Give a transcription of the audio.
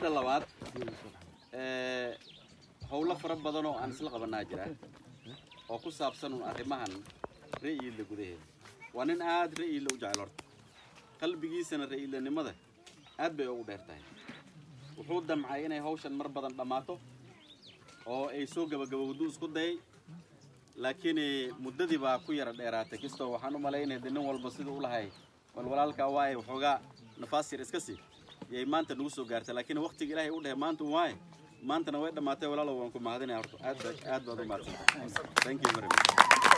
midda labaad ee, howlo fara badan oo aan isla qabanaa jira oo ku saabsan un arrimahan ra'yiidla gudaheeda waa nin aad ra'yiidla u jecel horta qalbigiisana ra'yiidlanimada aad bay ugu dheer tahay wuxuu damcay inay hawshan mar badan dhammaato oo ay soo gabagabowdu isku dayay laakiin eh, muddadii baa ku yara dheeraatay kastoo waxaan u malaynaya de nin walba siduu u lahay wal walaalkaa waaye waxoogaa nafaas yar iska sii yay maanta nagu soo gaartay laakiin waqtiga ilaahay u dhahay maanta waaye maantana way dhammaatay walaalow waan ku mahadinaya horta aad baad aad baad u mahadsantahay thank you very much